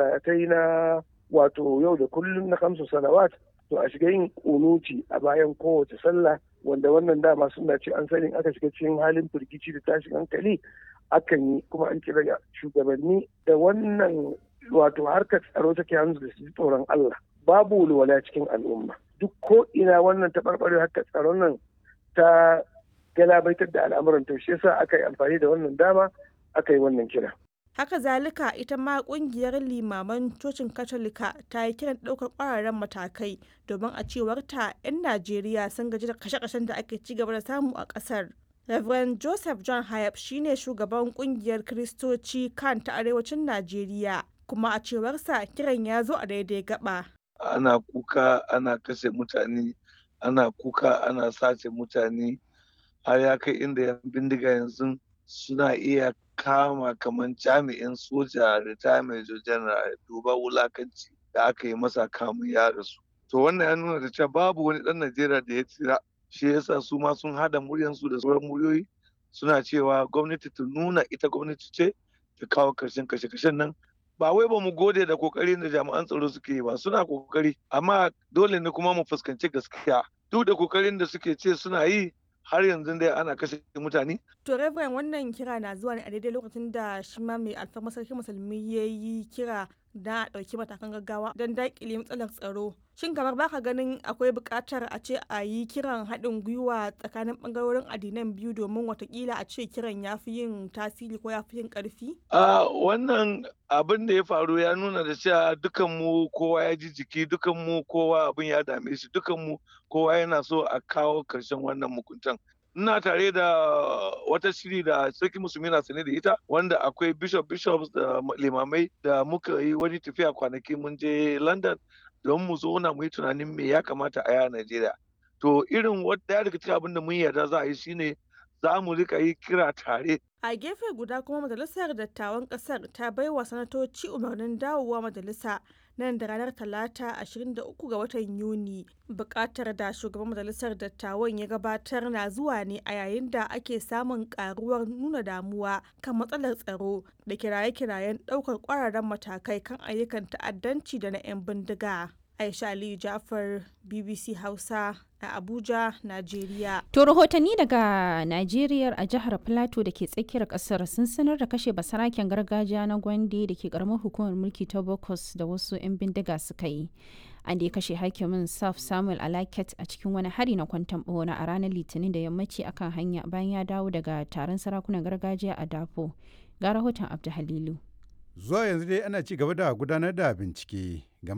masallatai na wato yau da kullum na kamsu salawat to a shiga yin kunuti a bayan kowace sallah wanda wannan dama suna ce an sani aka shiga cikin halin firgici da tashin hankali akan yi kuma an kira shugabanni da wannan wato harkar tsaro take hannu da su tsoron Allah babu walwala cikin al'umma duk ko ina wannan taɓarɓare harkar tsaron nan ta galabaitar da al'amuran to shi yasa aka yi amfani da wannan dama aka yi wannan kira haka zalika ita ma kungiyar limaman cocin katolika ta yi kiran ɗaukar ƙwararren matakai domin a cewar ta 'yan najeriya sun gaji da kashe-kashen da ake ci gaba da samu a ƙasar Reverend Joseph John Hayab shine shugaban kungiyar Kiristoci kan ta arewacin Najeriya kuma a cewarsa kiran ya zo a daidai gaba. Ana kuka ana kashe mutane, ana kuka ana sace mutane har ya kai inda yan bindiga yanzu suna iya kama kamar jami'in soja da major general duba wulakanci da aka yi masa kamun ya rasu. To wannan ya nuna da cewa babu wani ɗan Najeriya da ya tsira shi yasa su ma sun hada muryansu da sauran muryoyi suna cewa gwamnati ta nuna ita gwamnati ce ta kawo karshen kashe-kashen nan ba wai ba mu gode da kokarin da jami'an tsaro suke yi ba suna kokari amma dole ne kuma mu fuskanci gaskiya duk da kokarin da suke ce suna yi har yanzu dai ana kashe mutane. To Reverend wannan kira na zuwa ne a daidai lokacin da shi ma mai alfarma sarki musulmi ya yi kira da a ɗauki matakan gaggawa don daƙile matsalar tsaro. Shin kamar baka ganin akwai buƙatar a ce a yi kiran haɗin gwiwa tsakanin ɓangarorin addinan biyu domin watakila a ce kiran ya fi yin tasiri ko ya fi yin ƙarfi? A wannan abin da ya faru ya nuna da cewa dukan mu kowa ya ji jiki dukan mu kowa abin ya dame shi dukan mu kowa yana so a kawo ƙarshen wannan mukuntan. ina tare da wata shiri da sarki musulmi na sane da ita wanda akwai bishop bishops da limamai da muka yi wani tafiya kwanaki mun je london don mu zauna mu yi tunanin me ya kamata a yi a najeriya to irin wata daga cikin abin da mun yarda za a yi shine za mu rika yi kira tare a gefe guda kuma majalisar dattawan kasar ta baiwa sanatoci umarnin dawowa majalisa nan da ranar talata 23 ga watan yuni bukatar da shugaban majalisar dattawan ya gabatar na zuwa ne a yayin da ake samun karuwar nuna damuwa kan matsalar tsaro da kiraye-kirayen daukar kwararren matakai kan ayyukan ta'addanci da na 'yan bindiga aisha aliyu jafar bbc hausa a Abuja, Najeriya. To rahotanni daga Najeriya a jihar Plateau da ke tsakiyar kasar sun sanar da kashe basaraken gargajiya na Gwande da ke karamar hukumar mulki ta Bokos da wasu 'yan bindiga suka yi. An da ya kashe hakimin Saf Samuel Alaket a cikin wani hari na kwantan bona a ranar Litinin da yammaci akan hanya bayan ya dawo daga taron sarakunan gargajiya a Dafo. Ga rahoton Abdu Halilu. Zuwa yanzu dai ana ci gaba da gudanar da bincike